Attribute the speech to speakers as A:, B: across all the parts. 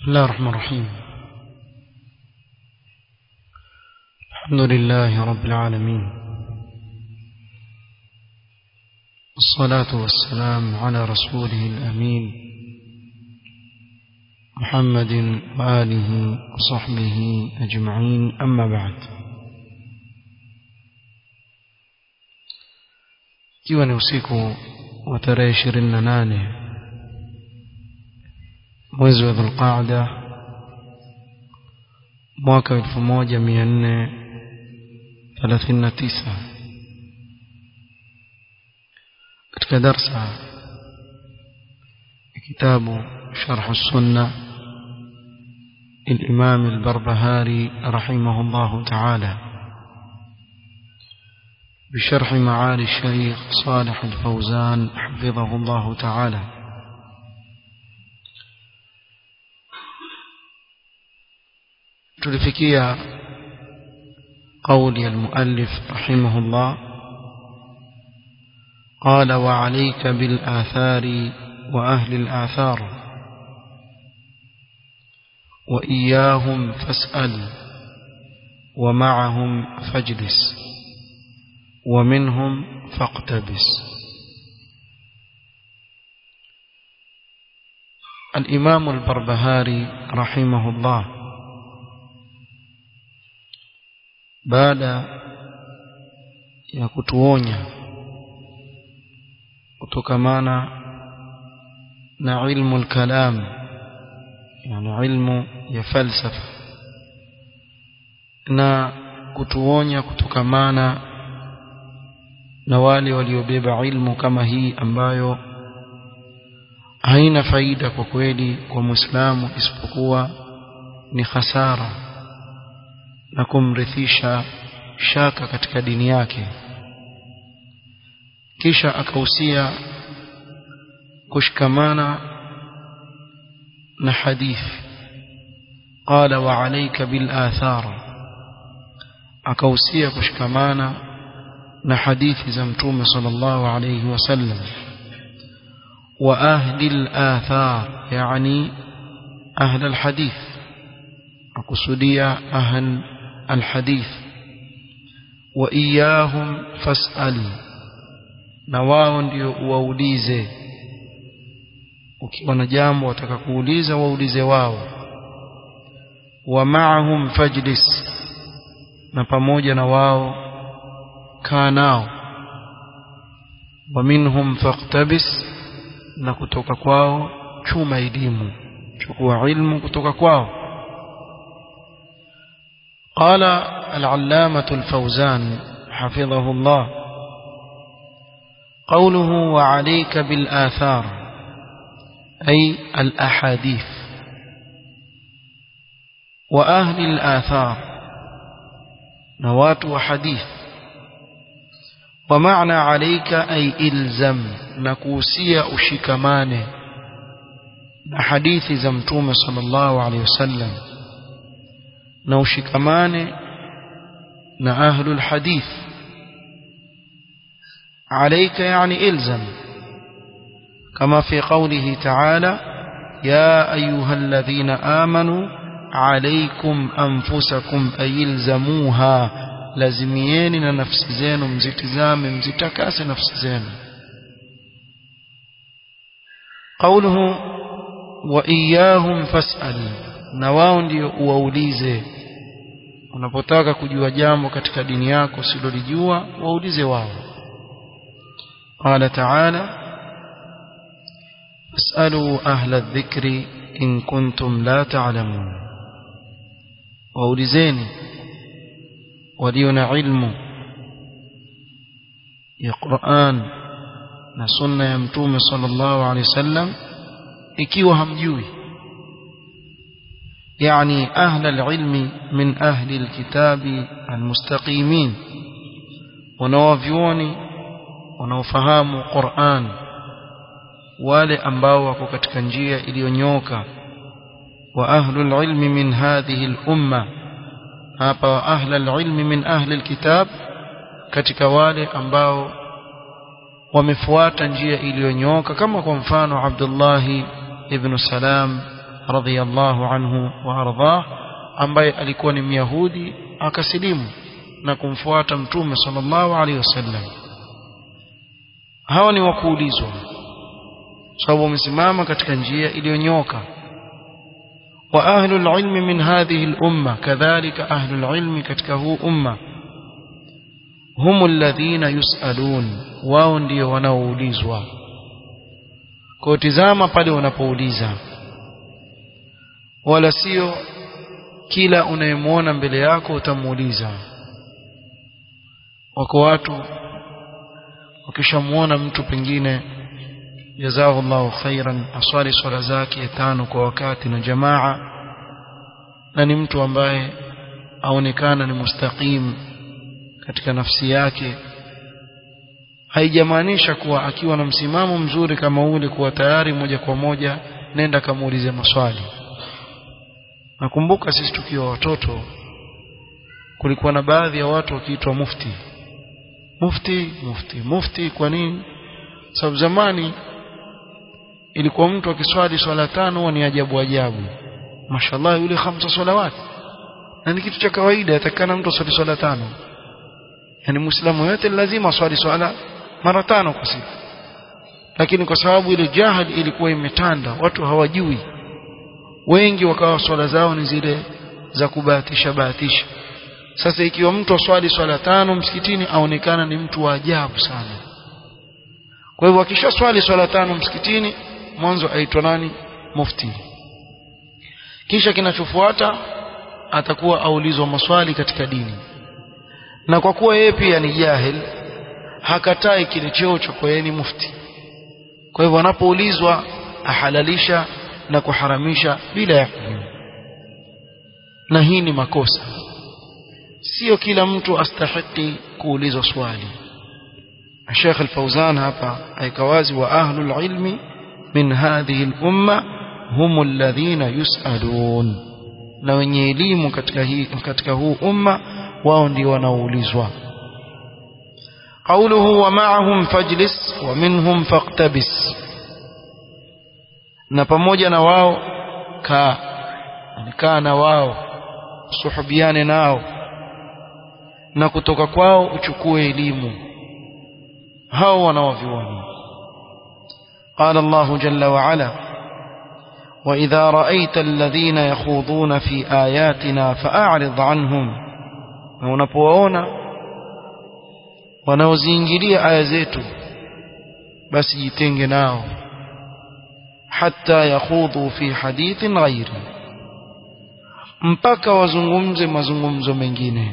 A: الله الرحمن الرحيم الحمد لله رب العالمين الصلاة والسلام على رسوله الأمين محمد وآله وصحبه أجمعين أما بعد ikiwa ni usiku wa tarehe ishirini na nane mwezi wa dhulqaada mwaka elfu moja mia nne thelathini na tisa katika darsa ya kitabu sharhu sunna الإمام البربهاري رحمه الله تعالى بشرح معالي الشيخ صالح الفوزان حفظه الله تعالى تلفكية قول المؤلف رحمه الله قال وعليك بالآثار وأهل الآثار وإياهم فاسأل ومعهم فاجلس ومنهم فاقتبس الإمام البربهاري رحمه الله baada ya kutuonya kutokamana na ilmu al-kalam yani ilmu ya falsafa na kutuonya kutokamana na wale waliobeba ilmu kama hii ambayo haina faida kwa kweli kwa Muislamu isipokuwa ni hasara na kumrithisha shaka katika dini yake kisha akahusia kushikamana na hadithi qala wa alayka bil athar akahusia kushikamana na hadithi za mtume sallallahu alayhi wasallam wa ahli al athar yani ahli al hadith akusudia ahli الحديث وإياهم فاسأل na wao ndio waulize ukiwa na jambo wataka kuuliza waulize wao wa ma'ahum fajlis na pamoja na wao kaa nao wa minhum faqtabis na kutoka kwao chuma elimu chukua ilmu kutoka kwao قال العلامة الفوزان حفظه الله قوله وعليك بالآثار أي الأحاديث وأهل الآثار نوات وحديث ومعنى عليك أي إلزم نكوسي أشكمان حديث زمتوم صلى الله عليه وسلم na ushikamane na ahlul hadith عليك يعني إلزم كما في قوله تعالى يا أيها الذين آمنوا عليكم أنفسكم أي إلزموها لازميين نفس زين مزتزام مزتكاس نفس زين قوله وإياهم فاسأل na wao ndio uwaulize unapotaka kujua jambo katika dini yako usilolijua waulize wao qala ta'ala fasalu ahla adh-dhikri in kuntum la ta'lamun waulizeni walio na ilmu ya Qur'an na sunna ya mtume sallallahu alaihi wasallam ikiwa hamjui يعني أهل العلم من أهل الكتاب المستقيمين wanaovyuoni wanaofahamu Qur'an wale ambao wako katika njia iliyonyoka wa ahlul ilmi min hadhihi al-umma hapa wa ahlul ilmi min ahli al-kitab katika wale ambao wamefuata njia iliyonyoka kama kwa mfano Abdullah ibn Salam radhiyallahu anhu wa ardhah ambaye alikuwa ni myahudi akasilimu na kumfuata mtume sallallahu alaihi wasallam hawa ni wakuulizwa sababu wamesimama katika njia iliyonyoka wa ahlul ilmi min hadhihi al-umma kadhalika ahlul ilmi katika huu umma hum alladhina yusalun wao ndio wanaoulizwa kwa tizama pale unapouliza wala sio kila unayemwona mbele yako utamuuliza wako watu wakishamuona mtu pengine jazahullahu khairan aswali swala zake tano kwa wakati na jamaa na ni mtu ambaye aonekana ni mustaqim katika nafsi yake haijamaanisha kuwa akiwa na msimamo mzuri kama ule kuwa tayari moja kwa moja nenda kamuulize maswali nakumbuka sisi tukiwa watoto kulikuwa na baadhi ya watu wakiitwa mufti mufti mufti mufti kwa nini sababu zamani ilikuwa mtu akiswali swala tano ni ajabu ajabu mashallah yule khamsa salawat na ni kitu cha kawaida yatakana mtu aswali swala tano yani muislamu yote lazima aswali swala mara tano kwa siku lakini kwa sababu ile jahil ilikuwa imetanda watu hawajui wengi wakawa swala zao ni zile za kubahatisha bahatisha sasa ikiwa mtu aswali swala tano msikitini aonekana ni mtu wa ajabu sana kwa hivyo akisha swali swala tano msikitini mwanzo aitwa nani mufti kisha kinachofuata atakuwa aulizwa maswali katika dini na kwa kuwa yeye pia ni jahil hakatai kile cheo cha kwa yeye ni mufti kwa hivyo anapoulizwa ahalalisha na kuharamisha bila ya na hii ni makosa sio kila mtu astahiki kuulizwa swali Sheikh Al-Fauzan hapa aikawazi wa ahlul ilmi min hadhihi al-umma hum alladhina yusalun na wenye elimu katika hii katika huu umma wao ndio wanaoulizwa قوله ومعهم فاجلس ومنهم فاقتبس na pamoja na wao kaa kaa na wao suhubiane nao na kutoka kwao uchukue elimu hao wanaovioni قال الله جل وعلا وإذا رأيت الذين يخوضون في آياتنا فأعرض عنهم unapowaona wanaoziingilia aya zetu basi jitenge nao hatta yakhudhu fi hadithin ghairi mpaka wazungumze mazungumzo mengine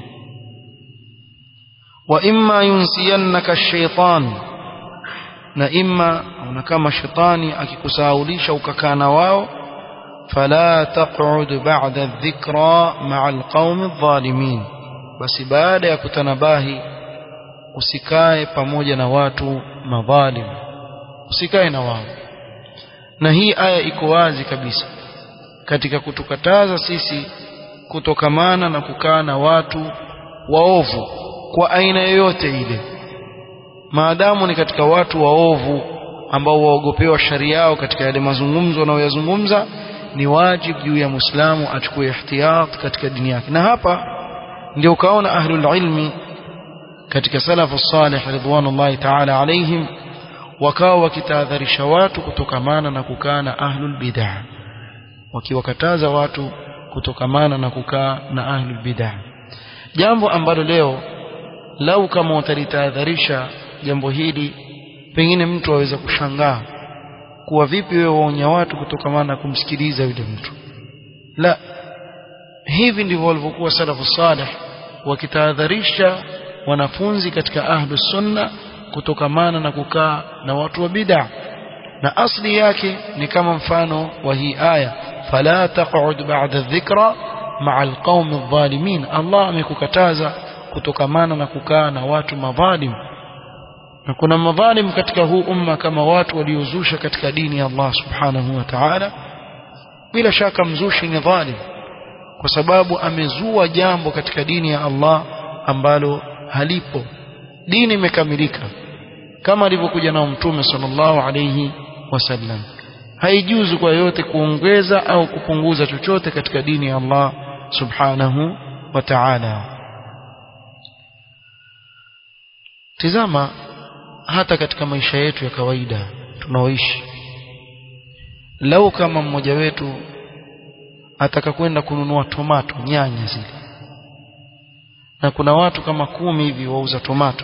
A: wa imma yunsiyannaka ash-shaytan na imma na kama shetani akikusahaulisha ukakaa na wao fala taq'ud ba'da adh-dhikra ma'a al-qaumi adh-dhalimin basi baada ya kutanabahi usikae pamoja na watu madhalim usikae na wao na hii aya iko wazi kabisa katika kutukataza sisi kutokamana na kukaa na watu waovu kwa aina yoyote ile maadamu ni katika watu waovu ambao waogopewa sharia yao katika yale mazungumzo wanayoyazungumza ni wajibu juu ya Muislamu achukue ihtiyat katika dini yake na hapa ndio ukaona ahlul ilmi katika salafu salih ridwanullahi ta'ala alaihim wakawa wakitahadharisha watu kutokamana na kukaa na ahlul bid'ah wakiwakataza watu kutokamana na kukaa na ahlul bid'ah jambo ambalo leo lau kama utalitahadharisha jambo hili pengine mtu aweza kushangaa kuwa vipi wewe waonya watu kutokamana na kumsikiliza yule mtu la hivi ndivyo walivyokuwa salafu salih wakitahadharisha wanafunzi katika ahlus sunna kutokamana na kukaa na watu wa bid'a na asli yake ni kama mfano wa hii aya fala taq'ud ba'da dhikra ma'a alqaumi adh-dhalimin Allah amekukataza kutokamana na kukaa na watu madhalim na kuna madhalim katika huu umma kama watu waliozusha katika dini ya Allah subhanahu wa ta'ala bila shaka mzushi ni dhalim kwa sababu amezua jambo katika dini ya Allah ambalo halipo dini imekamilika kama alivyokuja nao mtume sallallahu alayhi wasallam haijuzu kwa yote kuongeza au kupunguza chochote katika dini ya Allah subhanahu wa ta'ala tizama hata katika maisha yetu ya kawaida tunaoishi lau kama mmoja wetu ataka kwenda kununua tomato nyanya zile na kuna watu kama kumi hivi wauza tomato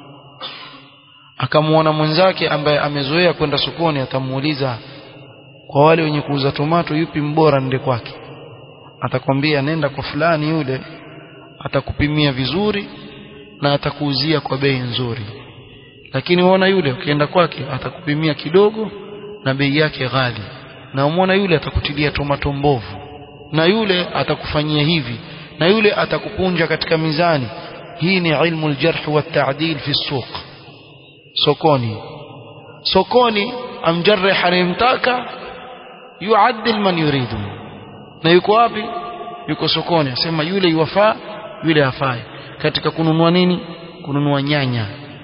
A: akamuona mwenzake ambaye amezoea kwenda sokoni atamuuliza kwa wale wenye kuuza tomato yupi mbora nende kwake atakwambia nenda kwa fulani yule atakupimia vizuri na atakuuzia kwa bei nzuri lakini uona yule ukienda kwake atakupimia kidogo na bei yake ghali na umwona yule atakutilia tomato mbovu na yule atakufanyia hivi na yule atakupunja katika mizani hii ni ilmu aljarh wa ta'dil fi suq sokoni sokoni amjarrih anayemtaka yuaddil man yuridu na yuko wapi yuko sokoni asema yule yuwafaa yule hafai katika kununua nini kununua nyanya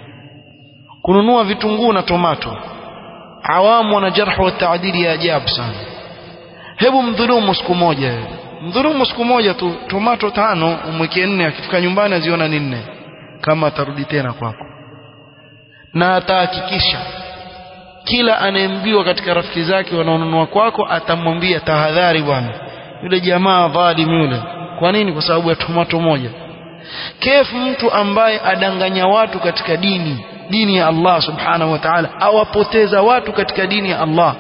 A: kununua vitunguu na tomato awamu wana jarh wa taadili ya ajabu sana hebu mdhulumu siku moja mdhulumu siku moja tu tomato tano umweke nne akifika nyumbani aziona ni nne kama atarudi tena kwako na atahakikisha kila anayembiwa katika rafiki zake wanaonunua kwako atamwambia tahadhari bwana yule jamaa dhalim yule kwa nini kwa sababu ya tomato moja kefu mtu ambaye adanganya watu katika dini dini ya Allah subhanahu wa ta'ala awapoteza watu katika dini ya Allah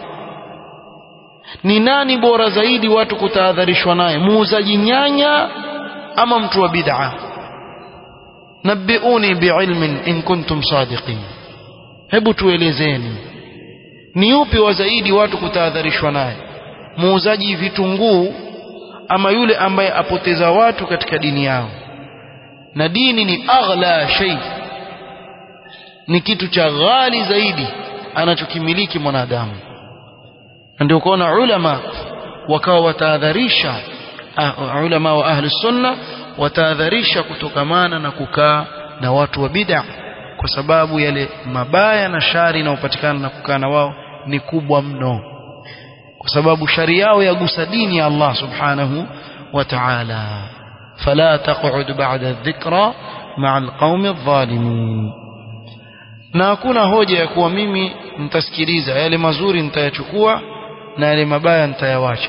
A: ni nani bora zaidi watu kutahadharishwa naye muuzaji nyanya ama mtu wa bid'a nabbiuni biilmin in kuntum sadiqin hebu tuelezeni ni yupi wa zaidi watu kutahadharishwa naye muuzaji vitunguu ama yule ambaye apoteza watu katika dini yao na dini ni aghla shay ni kitu cha ghali zaidi anachokimiliki mwanadamu ndio kuona ulama wakawa watahadharisha uh, ulama wa ahli sunna watahadharisha kutokamana na kukaa na watu wa bid'a kwa sababu yale mabaya na shari inayopatikana na kukaa na wao ni kubwa mno kwa sababu shari yao yagusa dini ya Allah subhanahu wa ta'ala fala taq'ud ba'da dhikra ma'a alqaumi adh-dhalimin na hakuna hoja ya kuwa mimi nitasikiliza yale mazuri nitayachukua na yale mabaya nitayawacha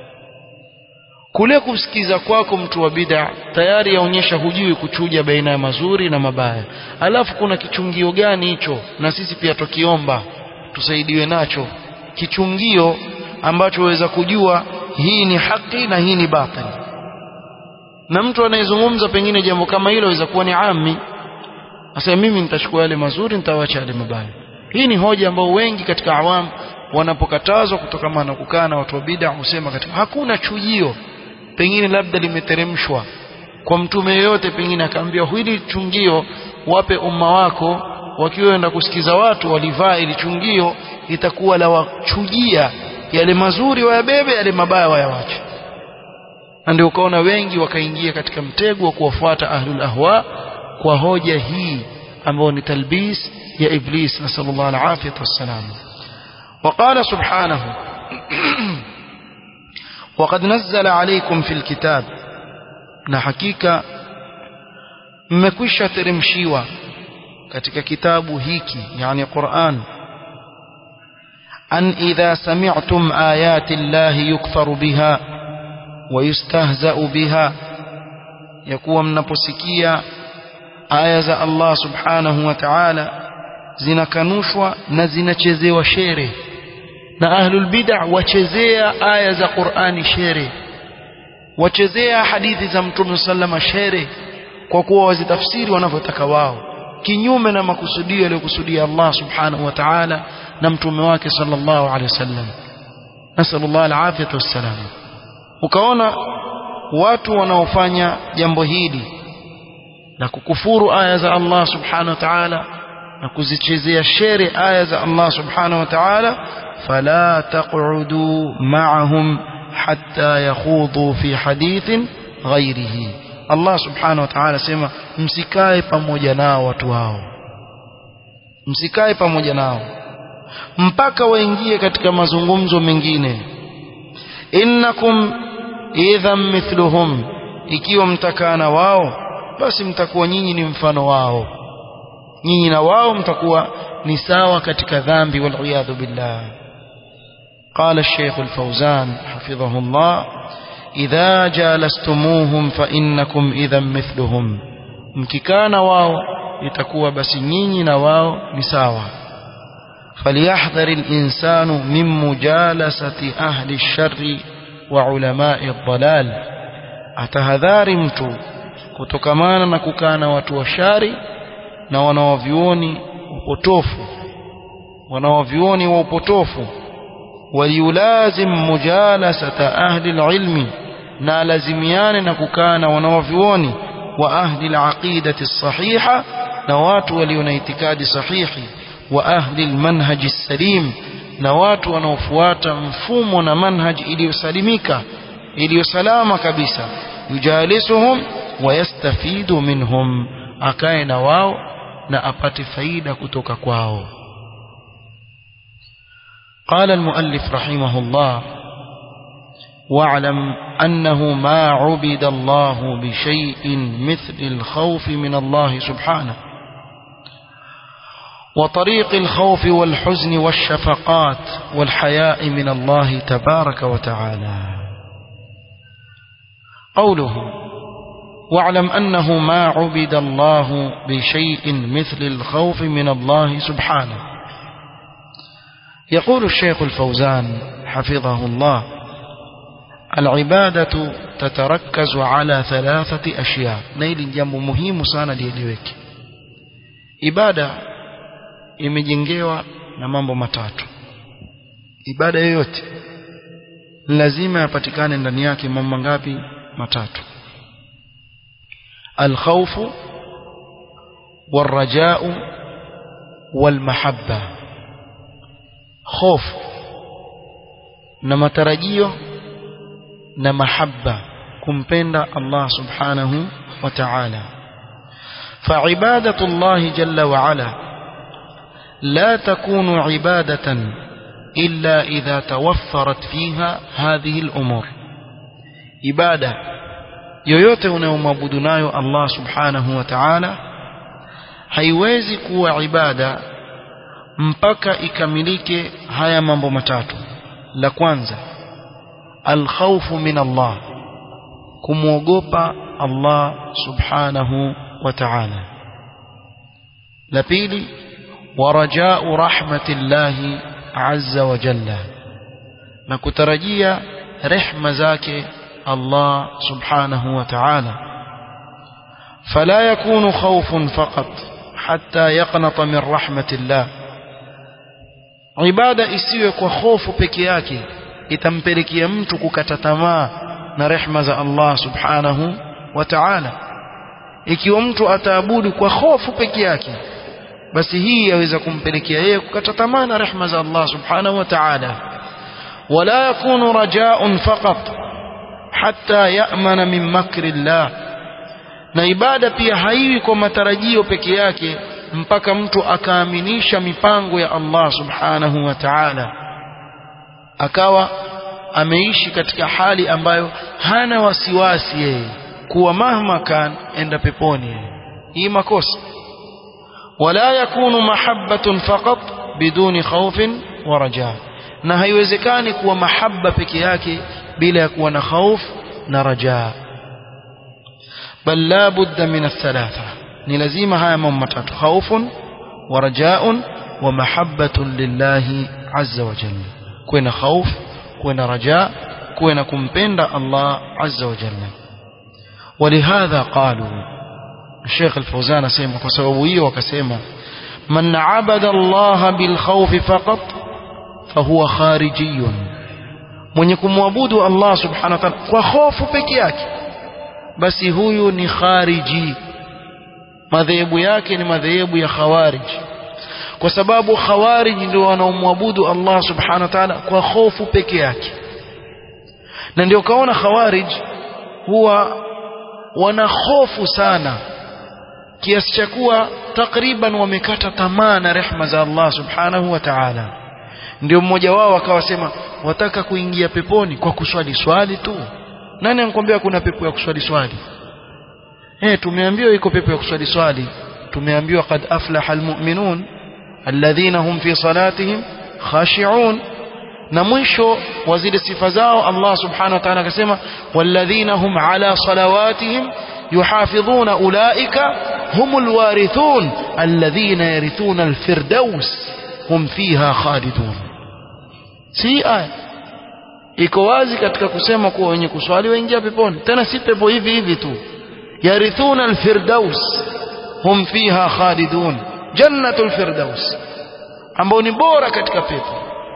A: kule kusikiza kwako mtu wa bid'a tayari yaonyesha hujui kuchuja baina ya mazuri na mabaya alafu kuna kichungio gani hicho na sisi pia tukiomba tusaidiwe nacho kichungio ambacho waweza kujua hii ni haki na hii ni batil na mtu anayezungumza pengine jambo kama hilo aweza kuwa ni ami Sasa mimi nitachukua yale mazuri nitawacha yale mabaya. Hii ni hoja ambayo wengi katika awamu wanapokatazwa kutokana na kukaa na watu wa bid'a husema katika hakuna chujio pengine labda limeteremshwa kwa mtume yeyote pengine akaambia hili chungio wape umma wako wakienda kusikiza watu walivaa ili chungio itakuwa la wachujia yale mazuri wayabebe yale mabaya wayawache na ndio ukaona wengi wakaingia katika mtego wa kuwafuata ahlul ahwa kwa hoja hii ambayo ni talbis ya iblis nasallallahu alafiyah wassalam وقال سبحانه وقد نزل عليكم في الكتاب na hakika mmekwisha teremshiwa katika kitabu hiki yani Qur'an an idha sami'tum ayati llahi yukfaru biha wa yustahza'u biha yakuwa mnaposikia aya za Allah subhanahu wa ta'ala zinakanushwa na zinachezewa shere na ahlul bid'a wachezea aya za Qur'ani shere wachezea hadithi za Mtume sallama shere kwa kuwa wazitafsiri wanavyotaka wao kinyume na makusudio yaliyokusudia Allah subhanahu wa ta'ala na mtume wake sallallahu alaihi wasallam nasallallahu alafiyata wassalam ukaona watu wanaofanya jambo hili na kukufuru aya za Allah subhanahu wa ta'ala na kuzichezea shere aya za Allah subhanahu wa ta'ala fala taq'udu ma'ahum hatta yakhudhu fi hadithin ghairihi Allah subhanahu wa ta'ala sema msikae pamoja nao watu hao msikae pamoja nao mpaka waingie katika mazungumzo mengine innakum idhan mithluhum ikiwa mtakaa na wao basi mtakuwa nyinyi ni mfano wao nyinyi na wao mtakuwa ni sawa katika dhambi waliyadhu billah قال الشيخ الفوزان حفظه الله إذا جالستموهم فإنكم إذا مثلهم mkikana wao itakuwa basi nyinyi na wao ni sawa فليحذر الإنسان من مجالسة أهل الشر وعلماء الضلال atahadhari mtu kutokamana na kukaa na watu wa shari na wanawavyuoni upotofu wanawavyuoni wa upotofu waliyulazim mujalasata ahli alilmi na lazimiane na kukaa na wanawavyuoni wa ahli alaqidati sahiha na watu walio na itikadi sahihi wa ahli almanhaji salim na watu wanaofuata mfumo na manhaji iliyosalimika iliyosalama kabisa yujalisuhum wayastafidu minhum akae na wao na apate faida kutoka kwao قال المؤلف رحمه الله واعلم أنه ما عبد الله بشيء مثل الخوف من الله سبحانه وطريق الخوف والحزن والشفقات والحياء من الله تبارك وتعالى قوله واعلم أنه ما عبد الله بشيء مثل الخوف من الله سبحانه يقول الشيخ الفوزان حفظه الله العبادة تتركز على ثلاثة أشياء نيل جنب مهم sana lieleweke ibada imejengewa na mambo matatu ibada yoyote lazima yapatikane ndani yake mambo mangapi matatu الخوف والرجاء والمحبة خوف na matarajio na mahabba kumpenda Allah subhanahu wa ta'ala فعبادة الله جل وعلا لا تكون عبادة إلا إذا توفرت فيها هذه الأمور ibada yoyote unayomwabudu nayo Allah subhanahu wa ta'ala haiwezi kuwa ibada mpaka ikamilike haya mambo matatu la kwanza alkhawfu min Allah kumwogopa Allah subhanahu wa ta'ala la pili warajau rahmatillahi azza wa jalla na kutarajia rehma zake الله سبحانه وتعالى فلا يكون خوف فقط حتى يقنط من رحمة الله عبادة isiwe kwa hofu peke yake itampelekea mtu kukata tamaa na rehma za Allah subhanahu wa ta'ala ikiwa mtu ataabudu kwa hofu peke yake basi hii yaweza kumpelekea yeye kukata tamaa na rehma za Allah subhanahu wa ta'ala wala yakunu raja'un faqat hatta ya'mana min makri Allah na ibada pia haiwi kwa matarajio peke yake mpaka mtu akaaminisha mipango ya Allah subhanahu wa ta'ala akawa ameishi katika hali ambayo hana wasiwasi yeye kuwa mahma kan enda peponi hii makosa wala yakunu mahabbatun faqat biduni khawfin wa rajaa na haiwezekani kuwa mahabba peke yake bila ya kuwa na khauf na rajaa bal la budda min athalatha ni lazima haya mambo matatu khaufun wa rajaun wa mahabbatun lillahi azza wa jalla kuwe na khauf kuwe na rajaa kuwe na kumpenda Allah azza wa jalla ولهذا قالوا الشيخ الفوزان سيما كسببيه وكسيما من عبد الله بالخوف فقط فهو خارجي mwenye kumwabudu Allah subhanahu wa ta'ala kwa hofu peke yake basi huyu ni khariji madhehebu yake ni madhehebu ya khawarij kwa sababu khawarij ndio wanaomwabudu Allah subhanahu wa ta'ala kwa hofu peke yake na ndio kaona khawarij huwa wana hofu sana kiasi cha kuwa takriban wamekata tamaa na rehma za Allah subhanahu wa ta'ala ndio mmoja wao akawasema wataka kuingia peponi kwa kuswali swali tu nani anakuambia kuna pepo ya kuswali swali eh tumeambiwa iko pepo ya kuswali swali tumeambiwa qad aflaha almu'minun alladhina hum fi salatihim khashi'un na mwisho wa zile sifa zao Allah subhanahu wa ta'ala akasema walladhina hum ala salawatihim yuhafidhuna ulaika humul warithun alladhina yarithuna alfirdaus hum fiha khalidun si aya iko wazi katika kusema kuwa wenye kuswali waingia peponi tena si pepo hivi hivi tu yarithuna alfirdaus hum fiha khalidun jannatul firdaus ambao ni bora katika pepo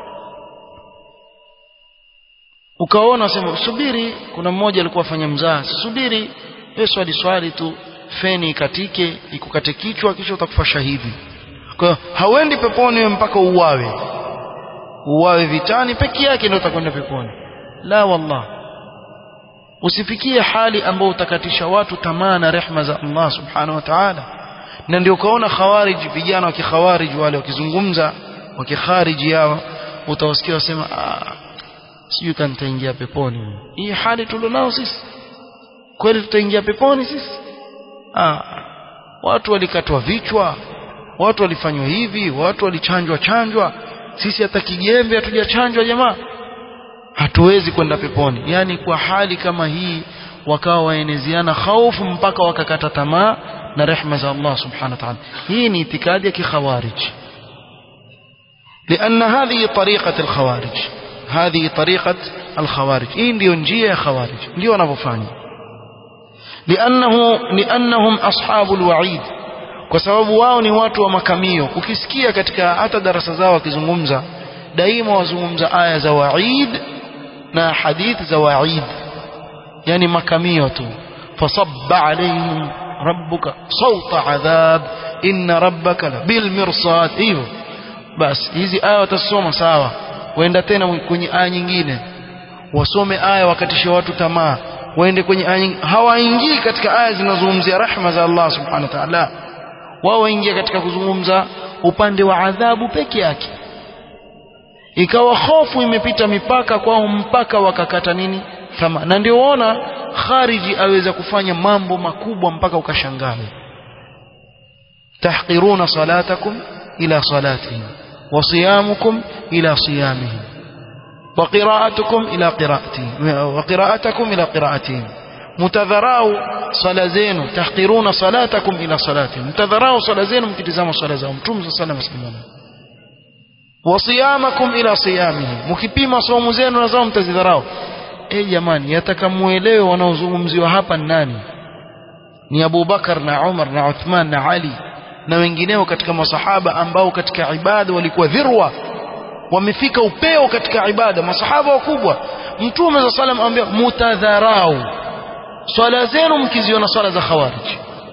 A: ukaona sema subiri kuna mmoja alikuwa afanya mzaa subiri wewe swali swali tu feni ikatike ikukate kichwa kisha utakufa shahidi kwa hiyo hauendi peponi wewe mpaka uwawe uwawe vitani peke yake ndio utakwenda peponi la wallah usifikie hali ambayo utakatisha watu tamaa na rehma za Allah subhanahu wa ta'ala na ndio ukaona khawarij vijana wa kikhawarij wale wakizungumza wakikhariji yao utawasikia wasema ah sijui kama nitaingia peponi hii hali tulionao sisi kweli tutaingia peponi sisi ah watu walikatwa vichwa watu walifanywa hivi watu walichanjwa chanjwa sisi hata kijembe hatujachanjwa jamaa hatuwezi kwenda peponi yani kwa hali kama hii wakawa waeneziana khaufu mpaka wakakata tamaa na rehma za Allah subhanahu wa ta'ala hii ni itikadi ya kikhawarij لأن هذه طريقة الخوارج هذه طريقة الخوارج إيه ndio njia ya khawarij ndio wanavyofanya لأنه لأنهم أصحاب الوعيد kwa sababu wao ni watu wa makamio ukisikia katika hata darasa zao wakizungumza daima wazungumza aya za waid na hadith za waid yani makamio tu fasabba alaihim rabbuka sawta adhab inna rabbaka bil mirsad hivyo basi hizi aya watasoma sawa waenda tena kwenye aya nyingine wasome aya wakatishe watu tamaa waende kwenye aya nyingine hawaingii katika aya zinazozungumzia rahma za Allah subhanahu wa ta'ala wao waingia katika kuzungumza upande wa adhabu peke yake ikawa hofu imepita mipaka kwao mpaka wakakata nini tamaa na ndio waona khariji aweza kufanya mambo makubwa mpaka ukashangaa tahqiruna salatakum ila salatihim wa siyamukum ila siyamihim wa qira'atukum ila qira'atihim wa qira'atakum ila qira'atihim mtadharau sala zenu tahqiruna salatakum ila salatihim mtadharau sala zenu mkitizama sala zao mtume sallallahu alayhi wasallam wa siyamakum ila siyamihim mkipima saumu zenu na zao mtazidharau eh jamani yataka muelewe wanaozungumziwa hapa ni nani ni Abu Bakar na Umar na Uthman na Ali na wengineo katika masahaba ambao katika ibada walikuwa dhirwa wamefika upeo katika ibada masahaba wakubwa mtume za salam ambia mutadharau swala zenu mkiziona swala za khawarij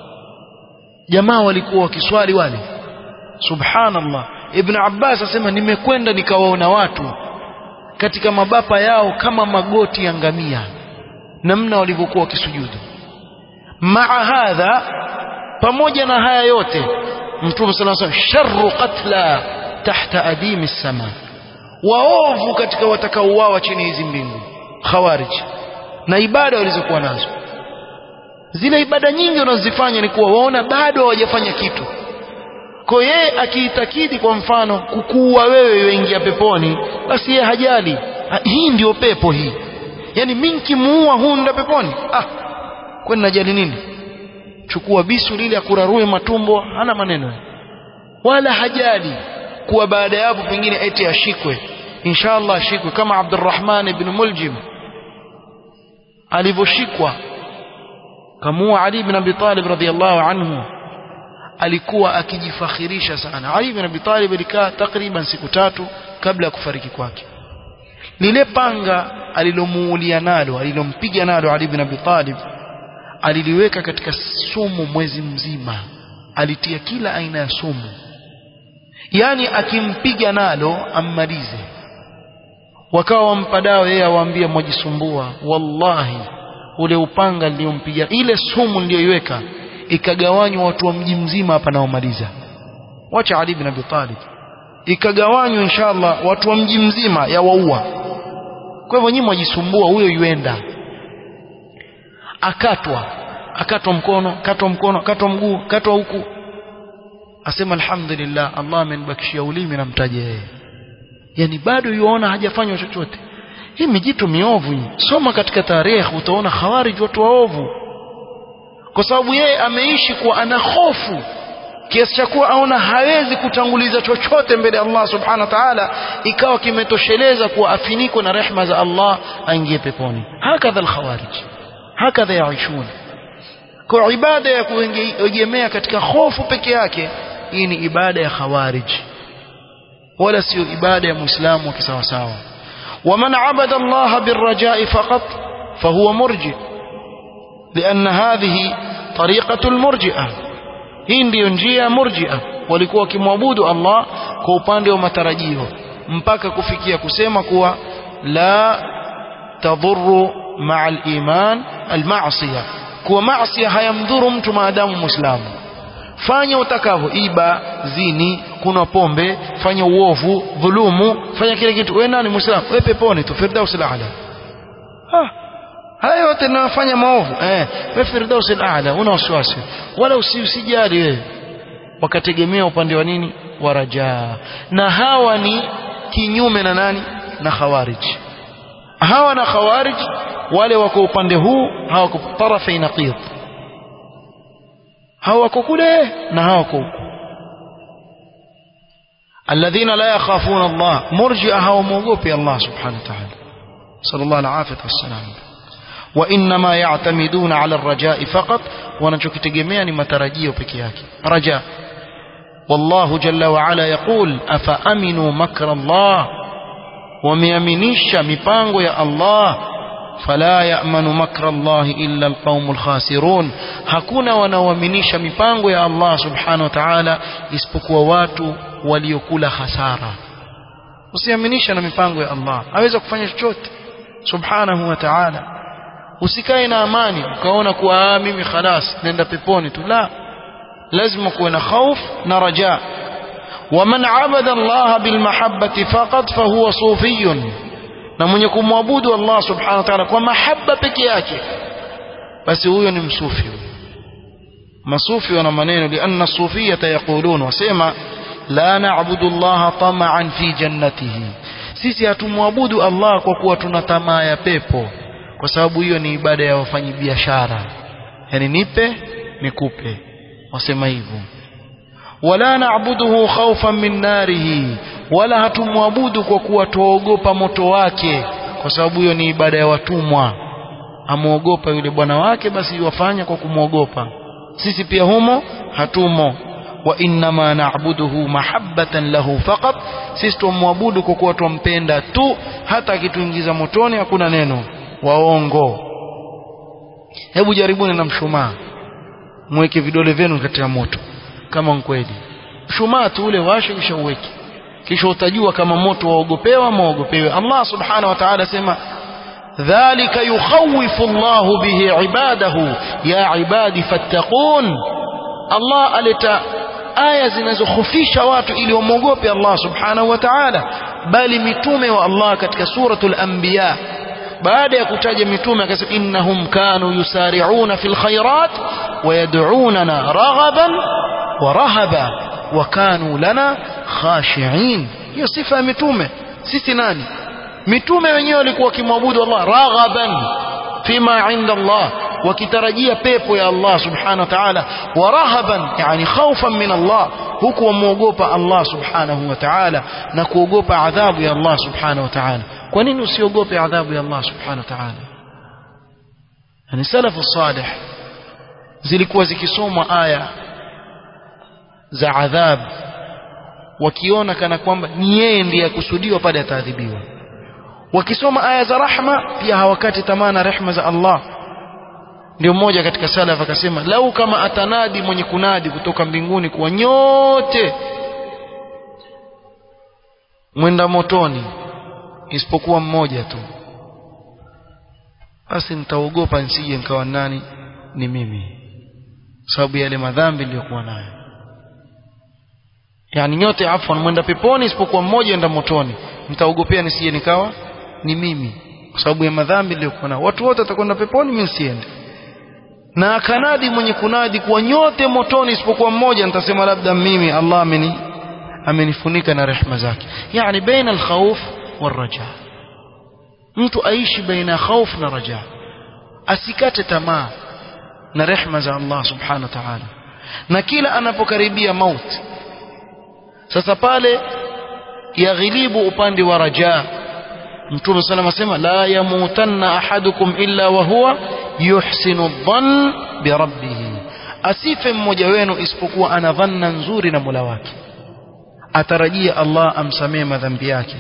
A: jamaa walikuwa wakiswali wale subhanallah ibn abbas asema nimekwenda nikawaona watu katika mabapa yao kama magoti ya ngamia namna walivyokuwa wakisujudu maa hadha pamoja na haya yote mtume sallallahu alaihi wasallam sharru qatla tahta adimi sama waovu katika watakaouawa chini hizi mbingu khawarij na ibada walizokuwa nazo zile ibada nyingi wanazozifanya ni kuwa waona bado hawajafanya kitu kwa yeye akiitakidi kwa mfano kukuua wewe yoingia peponi basi yeye hajali ha, hii ndio pepo hii yani mimi nikimuua huu ndio peponi ah kwani najali nini chukua bisu lile akurarue matumbo hana maneno wala hajali kuwa baada ya hapo pengine eti ashikwe inshallah ashikwe kama Abdurrahman ibn Muljim alivyoshikwa kamua Ali ibn Abi Talib radhiyallahu anhu alikuwa akijifakhirisha sana Ali ibn Abi Talib alikaa takriban siku tatu kabla ya kufariki kwake lile panga alilomuulia nalo alilompiga nalo Ali ibn Abi Talib aliliweka katika sumu mwezi mzima alitia kila aina ya sumu yani akimpiga nalo ammalize wakawa wampa dawa yeye awaambia mwajisumbua wallahi ule upanga niliyompiga ile sumu niliyoiweka ikagawanywa watu wa mji mzima hapa naomaliza wacha Ali bin Abi Talib ikagawanywa inshallah watu wa mji mzima ya waua kwa hivyo nyinyi mwajisumbua huyo yuenda akatwa akatwa mkono katwa mkono katwa mguu katwa huku asema alhamdulillah Allah amenibakishia ulimi namtaje yeye yani bado yuona hajafanywa chochote hii mijitu miovu hii soma katika tarehe utaona khawarij watu waovu kwa sababu yeye ameishi kuwa ana hofu kiasi cha kuwa aona hawezi kutanguliza chochote mbele ya Allah subhanahu wa ta'ala ikawa kimetosheleza kuwa afinikwe na rehma za Allah aingie peponi hakadha alkhawarij hakadha yaishun kwa ibada ya kuegemea katika hofu peke yake hii ni ibada ya khawarij wala sio ibada ya muislamu wa kisawasawa ومن عبد الله بالرجاء فقط فهو مرجئ لأن هذه طريقة المرجئة hii ndiyo njia ya murjia walikuwa wakimwabudu Allah kwa upande wa matarajio mpaka kufikia kusema kuwa la tadhuru maa al-iman al-ma'siyah kuwa maasiya hayamdhuru mtu maadamu muislamu fanya utakavyo iba zini kuna pombe fanya uovu dhulumu fanya kile kitu wewe nani muislamu wewe peponi tu firdaus al-a'la ah haya yote ninayofanya maovu eh wewe firdaus al-a'la una wasiwasi wala usijali wewe wakategemea upande wa nini wa rajaa na hawa ni kinyume na nani na khawarij hawa na khawarij wale wako upande huu hawako tarafi naqid hawako kule na hawako huku alladhina la yakhafuna Allah murji'a hawamwogopi Allah subhanahu wa ta'ala sallallahu alaihi wasallam وإنما يعتمدون على الرجاء فقط wanachokitegemea ni matarajio peke yake raja والله جل وعلا يقول أفأمنوا مكر الله wameaminisha mipango ya Allah fala ya'manu makra Allah illa alqaumul khasirun hakuna wanaoaminisha mipango ya Allah subhanahu wa ta'ala isipokuwa watu waliokula hasara usiaminisha na mipango ya Allah aweza kufanya chochote subhanahu wa ta'ala usikae na amani ukaona kuwa mimi khalas nenda peponi tu la lazima kuwe na khauf na raja ومن عبد الله بالمحبة فقط فهو صوفي na mwenye kumwabudu Allah subhanahu wa ta'ala kwa mahaba peke yake basi huyo ni msufi masufi wana maneno lianna sufiyata yaqulun wasema la na'budu Allah tama'an fi jannatihi sisi hatumwabudu Allah kwa kuwa tuna tamaa ya pepo kwa sababu hiyo ni ibada ya wafanyi biashara yani nipe nikupe wasema hivyo wala na'buduhu khawfan min narihi wala hatumwabudu kwa kuwa tuogopa moto wake kwa sababu hiyo ni ibada ya watumwa amuogopa yule bwana wake basi wafanya kwa kumwogopa sisi pia humo hatumo wa innama na'buduhu mahabbatan lahu faqat sisi tumwabudu kwa kuwa tumpenda tu hata akituingiza motoni hakuna neno waongo hebu jaribuni na mshumaa mweke vidole vyenu katika moto kama kweli mshumaa tu ule washe kisha uweke kisha utajua kama moto waogopewa ama waogopewe Allah subhanahu wa ta'ala sema dhalika yukhawifu Allah bihi ibadahu ya ibadi fattaqun Allah aleta aya zinazokhofisha watu ili wamwogope Allah subhanahu wa ta'ala bali mitume wa Allah katika suratul anbiya baada ya kutaja mitume akasema innahum kanu yusari'una fil khairat wa yad'unana raghaban wa rahaba wa kanu lana khashi'in hiyo sifa ya mitume sisi nani mitume wenyewe walikuwa wakimwabudu Allah raghaban fima inda Allah wakitarajia pepo ya Allah subhanahu wa ta'ala wa rahaban yani khawfan min Allah huku wamuogopa Allah subhanahu wa ta'ala na kuogopa adhabu ya Allah subhanahu wa ta'ala kwa nini usiogope adhabu ya Allah subhanahu wa ta'ala yani salafu salih zilikuwa zikisomwa aya za adhabu wakiona kana kwamba ni yeye ndiye akusudiwa pale ataadhibiwa wakisoma aya za rahma pia hawakati tamaa na rehma za Allah ndio mmoja katika salaf akasema lau kama atanadi mwenye kunadi kutoka mbinguni kuwa nyote mwenda motoni isipokuwa mmoja tu basi nitaogopa nisije nikawa nani ni mimi sababu yale madhambi niliyokuwa nayo yani nyote afwan mwenda peponi isipokuwa mmoja enda motoni mtaogopea nisije nikawa ni mimi kwa sababu ya madhambi niliyokuwa nayo watu wote watakwenda peponi mimi siende na akanadi mwenye kunadi kuwa nyote motoni isipokuwa mmoja nitasema labda mimi Allah ameni amenifunika na rehema zake yani baina alkhawf waraja mtu aishi baina khawf na raja asikate tamaa na rehema za Allah subhanahu wa ta'ala na kila anapokaribia mauti sasa pale yaghilibu upande wa raja mtume sallallahu alayhi wasallam la yamutanna ahadukum illa wa huwa yuhsinu dhann bi rabbih asife mmoja wenu isipokuwa ana dhanna nzuri na Mola wake atarajia Allah amsamee madhambi yake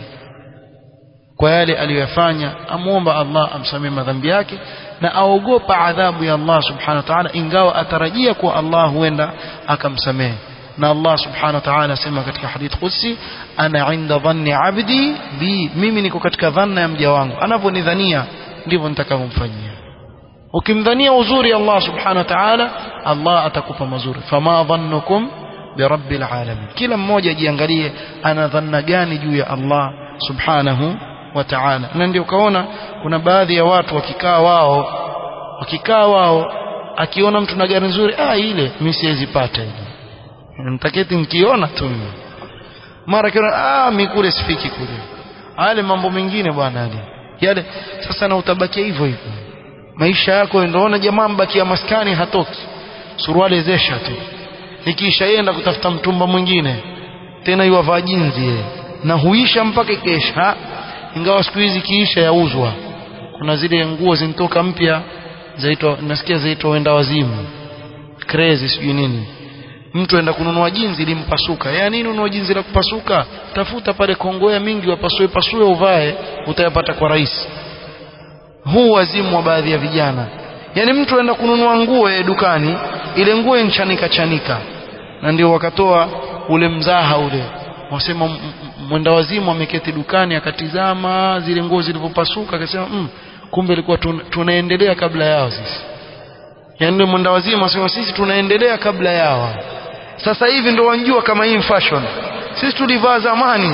A: kwa yale aliyofanya amuomba Allah amsamee madhambi yake na aogopa adhabu ya Allah subhanahu wa ta'ala ingawa atarajia kuwa Allah huenda akamsamehe na Allah subhanahu wa ta'ala asema katika hadith qudsi ana inda dhanni abdi bi mimi niko katika dhanna ya mja wangu anaponidhania ndivyo nitakavyomfanyia ukimdhania uzuri Allah subhanahu wa ta'ala Allah atakupa mazuri fama dhannukum birabbil alamin kila mmoja jiangalie ana dhanna gani juu ya Allah subhanahu wa ta'ala na ndio ukaona kuna baadhi ya watu wakikaa wao wakikaa wao akiona mtu na gari nzuri ah ile mimi siwezi pata ile nitaketi nikiona tu mara kiona ah mimi kule sifiki kule ale mambo mengine bwana ali yale sasa na utabakia hivyo hivyo maisha yako ndoona jamaa mbakia maskani hatoki suruali zesha tu ikiisha yenda kutafuta mtumba mwingine tena yuwavaa jinzi yeye na huisha mpaka kesha ingawa siku hizi kiisha yauzwa kuna zile nguo zinatoka mpya zaitwa nasikia zaitwa wenda wazimu crazy sijui nini mtu aenda kununua jinzi limpasuka ya nini ununua jinzi la kupasuka tafuta pale kongoya mingi wapasue pasue uvae utayapata kwa rahisi huu wazimu wa baadhi ya vijana yani mtu aenda kununua nguo ya dukani ile nguo inchanika chanika na ndio wakatoa ule mzaha ule wasema mwenda wazimu ameketi dukani akatizama zile nguo zilivyopasuka akasema mm, kumbe ilikuwa tun, tunaendelea kabla yao sisi yaani mwenda wazimu asema sisi tunaendelea kabla yao sasa hivi ndo wanjua kama hii fashion sisi tulivaa zamani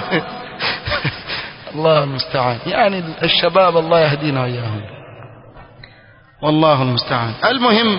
A: الله المستعان يعني الشباب الله يهدينا وإياهم والله المستعان المهم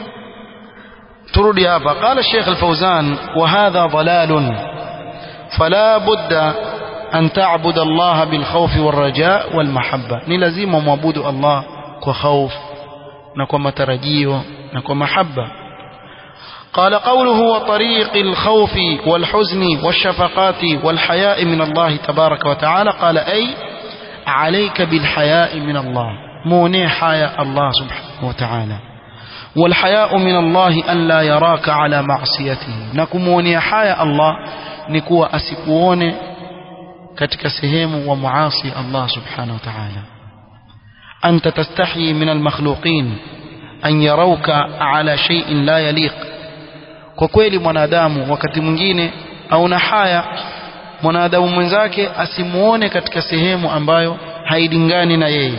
A: ترودي هذا قال الشيخ الفوزان وهذا ضلال فلا بد أن تعبد الله بالخوف والرجاء والمحبة نلزم معبود الله كخوف نكو مترجيو نكو محبة قال قوله وطريق الخوف والحزن والشفقات والحياء من الله تبارك وتعالى قال أي عليك بالحياء من الله موني حياء الله سبحانه وتعالى والحياء من الله أن لا يراك على معصيته نكموني حياء الله نكوى أسكوون katika sehemu wa muasi Allah subhanahu wa ta'ala anta tastahi min almakhluqin an yarawka ala shay'in la yaliq kwa kweli mwanadamu wakati mwingine auna haya mwanadamu mwenzake asimuone katika sehemu ambayo hailingani na yeye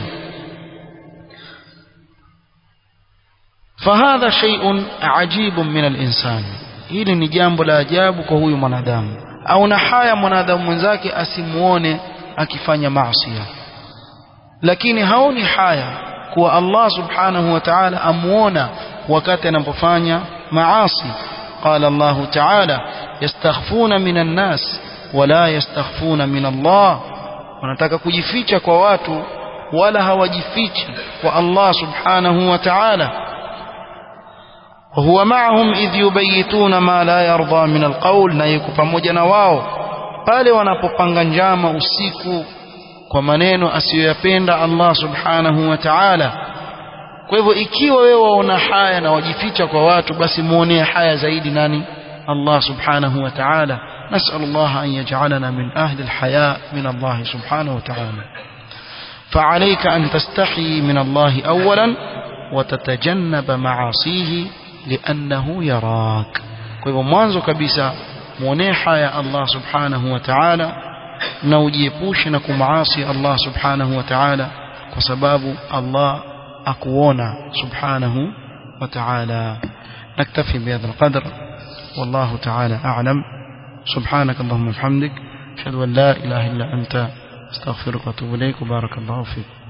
A: fahadha shay'un ajibun min al-insan hili ni jambo la ajabu kwa huyu mwanadamu auna haya mwanadamu mwenzake asimuone akifanya maasi lakini haoni haya kuwa Allah subhanahu wa ta'ala amuona wakati anapofanya maasi قال الله تعالى يستخفون من الناس ولا يستخفون من الله wanataka kujificha kwa watu wala hawajifichi kwa Allah subhanahu wa ta'ala وهو معهم إذ يبيتون ما لا يرضى من القول na yuko pamoja na wao pale wanapopanga njama usiku kwa maneno asiyoyapenda Allah subhanahu wa ta'ala kwa hivyo ikiwa wewe waona haya na wajificha kwa watu basi muonee haya zaidi nani Allah subhanahu wa ta'ala نسأل الله أن يجعلنا من أهل الحياء من الله سبحانه وتعالى فعليك أن تستحي من الله أولا وتتجنب معاصيه لأنه يراك kwa hivyo mwanzo kabisa muonee haya Allah subhanahu wa ta'ala na ujiepushe na kumaasi Allah subhanahu wa ta'ala kwa sababu Allah akuona subhanahu wa ta'ala نكتفي بهذا القدر والله تعالى أعلم سبحانك اللهم وبحمدك أشهد أن لا إله إلا أنت استغفرك واتوب إليك وبارك الله فيك